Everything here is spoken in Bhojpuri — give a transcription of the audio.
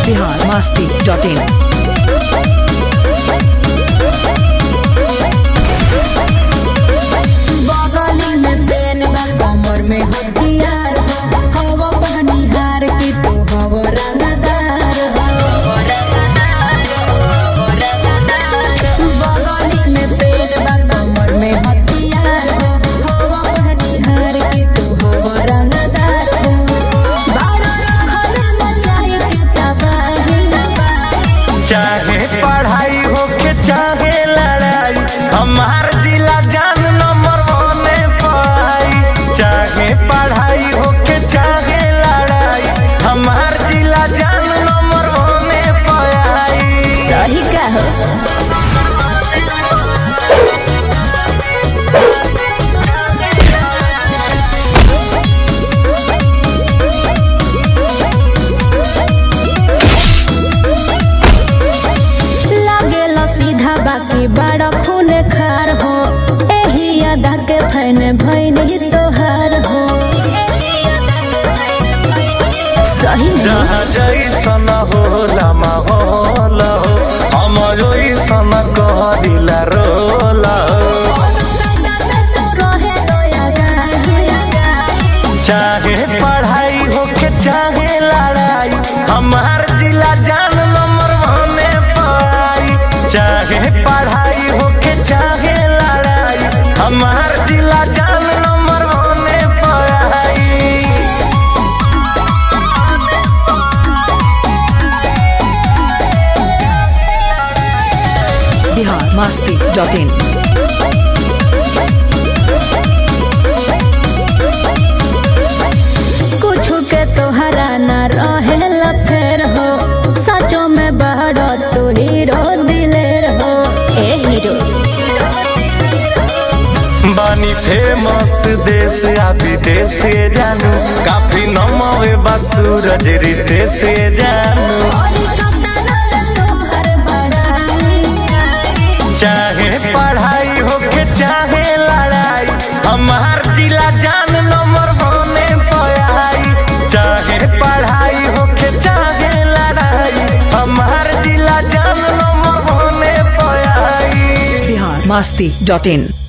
बिहार मस्ती डॉट इन बगली में पेन बा कमर में हथियार बा हवा बनिहार की तू हवा रंगदार बा। बगली में पेन बा कमर में हथियार बा हवा बनिहार की तू हवा रंगदार बा। बारह रखल मचाए के तबाही चाहे पढ़ाई होके चाहे लड़ाई हमार जिला जान नंबर वन पाई चाहे पढ़ाई होके चाहे लड़ाई हमार जिला जान नंबर वन पाई सही का हो लागेला सीधा बाकी बड़ा खून खार हो एही अदा के फैन भैन ही तोहार हो सही में जहाँ जैसन होला माहौल हो हम ओइसन कह दिला रोल हो रहे दया गाही। चाहे पढ़ाई होके चाहे लड़ाई हमार जिला जान नंबर वन पाई चाहे पढ़ाई होके चाहे लड़ाई हमार जिला जान नंबर वन पाई बिहार मस्ती डॉट इन कुछ के तोहरा न रहेला फेर हो सचो में बहरो तू हीरो दिलेर हो ए हीरो बानी फेमस देश आ विदेश से जानू काफी नमवे बा सूरज रीते से जानू चाहे पढ़ाई होके चाहे लड़ाई हमार जिला जान नंबर बने पयाई चाहे पढ़ाई होके चाहे लड़ाई हमार जिला जान नंबर बने पयाई बिहार मस्ती डॉट इन